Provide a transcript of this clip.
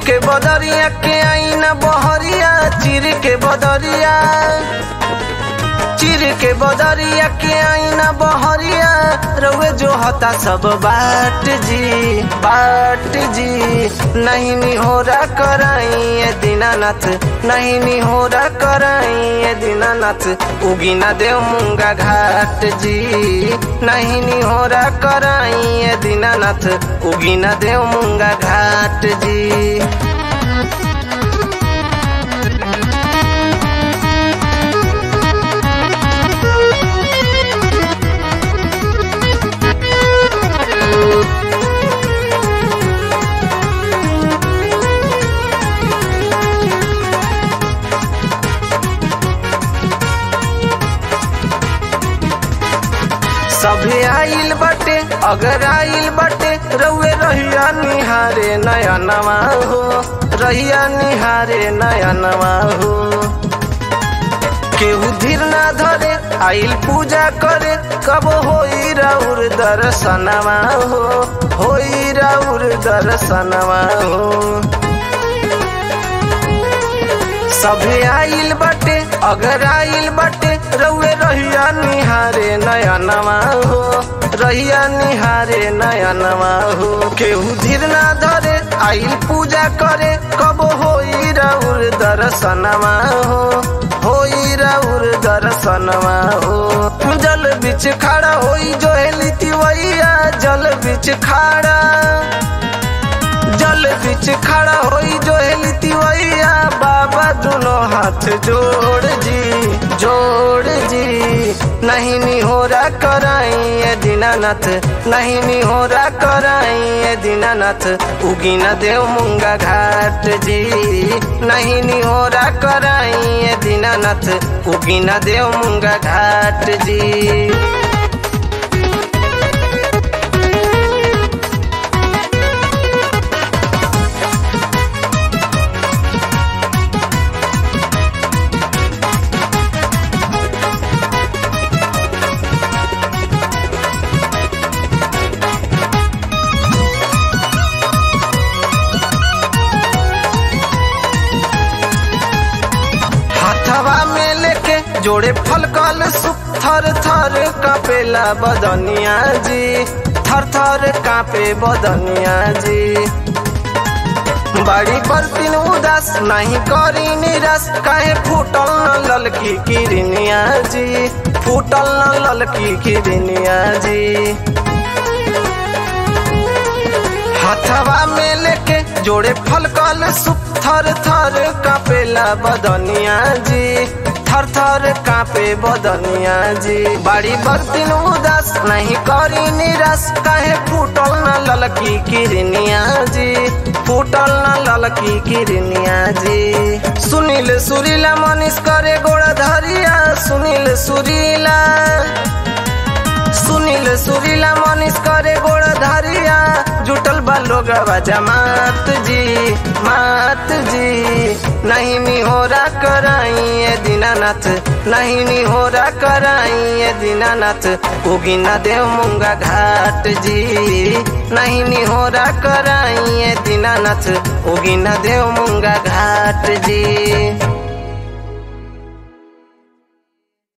के बदरिया के आईना बहरिया चिर के बदरिया चिर के बदरिया के आईना बहरिया रउए जो हता सब बाट जी बाट जी नहीं निहोरा कराई ए दीनानाथ नहीं निहोरा कराई ए दीनानाथ उगी ना देव मुंगा घाट जी नहीं निहोरा कराई ए दीनानाथ उगी ना देव मुंगा घाट जी सभे आइल बटे अगर आइल बटे रउए रहिया निहारे नया नवा हो रहिया निहारे नया नवा हो केहू धीर ना धरे आइल पूजा करे कब होई राउर दर्शनवा हो होई राउर दर्शनवा हो सभे आइल बटे अगर आइल बटे रउए रहिया निहारे नया नवा हो रहिया निहारे नया नवा हो केहू धीर ना धरे आइल पूजा करे कब होई राउर दर्शनवा हो होई राउर दर्शनवा हो जल बिच खड़ा होई जो हेली तिवैया जल बिच खड़ा जल बिच खड़ा होई जो हेली तिवैया बाबा दोनों हाथ जोड़ जी जोड़ जी नहीं निहोरा कराई ए दीनानाथ नहीं निहोरा कराई ए दीनानाथ उगी न देव मुंगा घाट जी नहीं निहोरा कराई ए दीनानाथ उगी न देव मुंगा घाट जी हथवा में लेके जोड़े फलकल सुख थर थर कापेला बदनिया जी थर थर कापे बदनिया जी बड़ी बर्तिन उदास नहीं करी निराश काहे फूटल न ललकी किरनिया जी फूटल न ललकी किरनिया जी हथवा में लेके जोड़े फलकल सुख थर थर कापेला बदनिया जी थर थर कापे बदनिया जी बड़ी बर्तिन उदास नहीं करी निराश काहे फूटल न ललकी किरनिया जी फूटल न ललकी किरनिया जी सुनील सुरीला मनीष करे गोड़ा धरिया सुनील सुरीला सुनील सुरीला मनीष करे गोड़ धरिया जुटल बा लोग जमात जी मात जी नहीं निहोरा कराई ए दीनानाथ नहीं निहोरा कराई ए दीनानाथ उगी न देव मुंगा घाट जी नहीं निहोरा कराई ए दीनानाथ उगी न देव मुंगा घाट जी